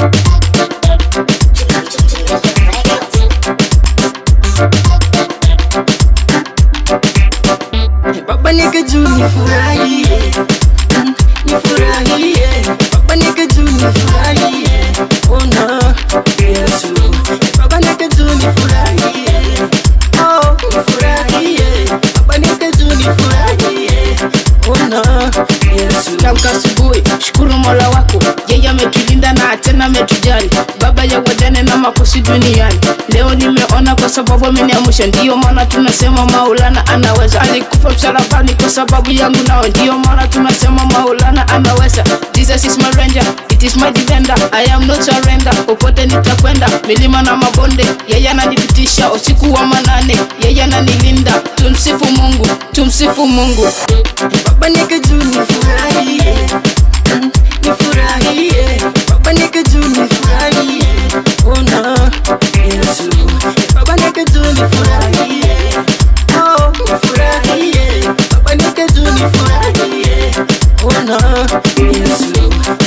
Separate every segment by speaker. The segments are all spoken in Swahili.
Speaker 1: Baba nika juu nifurahie Mm, nifurahie Baba nika juu nifurahie Ona Yesu Baba nika juu nifurahie Oh nifurahie Baba nika juu nifurahie Ona Yesu
Speaker 2: Tamka asubuhi, shukuru Mola wako, yeye ametulinda na tena ametujali. Baba ya wajane na makosi duniani, leo nimeona kwa sababu ameniamsha. Ndiyo maana tunasema Maulana anaweza. Alikufa msalabani kwa sababu yangu, nao ndiyo maana tunasema Maulana anaweza. Jesus is my ranger, it is my defender, I am not surrender. Popote nitakwenda, milima na mabonde, yeye ananipitisha. Usiku wa manane, yeye ananilinda. Tumsifu Mungu, tumsifu Mungu.
Speaker 1: Baba nika juu nifurahie Mm, nifurahie Baba nika juu nifurahie Ona Yesu Baba nika juu nifurahie Oh nifurahie Baba nika juu nifurahie Ona Yesu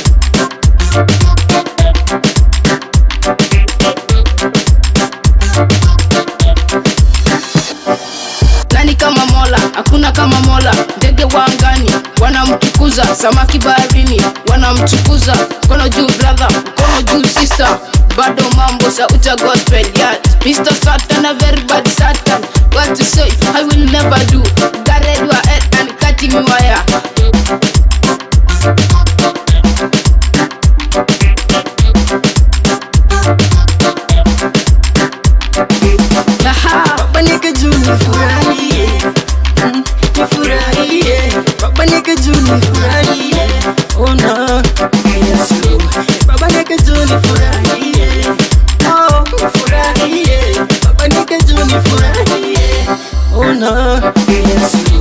Speaker 2: nani kama mola hakuna kama mola ndege wa angani wanamtukuza samaki baharini wanamtukuza mkono juu brother mkono juu sister bado mambo sauta gospel yeah. Mr. Satan a very bad Satan what to say I will never do Garred your head and cutting me wire Aha.
Speaker 1: Baba nika juu nifurahie Mm, nifurahie Baba nika juu nifurahie Ona Yesu Baba nika juu nifurahie Oh nifurahie Baba nika juu nifurahie Ona Yesu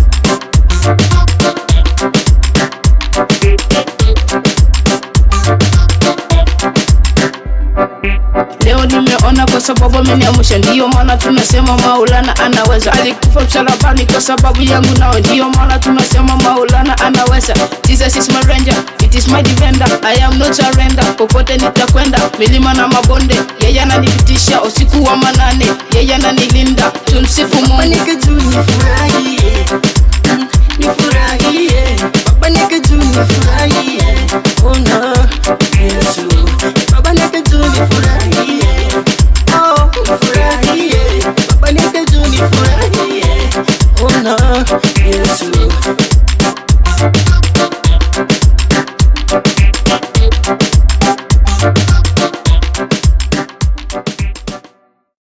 Speaker 2: Leo nimeona kwa sababu ameniamsha, ndiyo maana tunasema Maulana anaweza. Alikufa msalabani kwa sababu yangu, nao ndiyo maana tunasema Maulana anaweza. Jesus is my ranger, it is my defender, I am not surrender. Popote nitakwenda, milima na mabonde, yeye ananipitisha. Usiku wa manane, yeye ananilinda. Tumsifu
Speaker 1: Baba
Speaker 2: Mungu.
Speaker 1: nika juu nifurahie Mm, nifurahie Baba nika juu nifurahie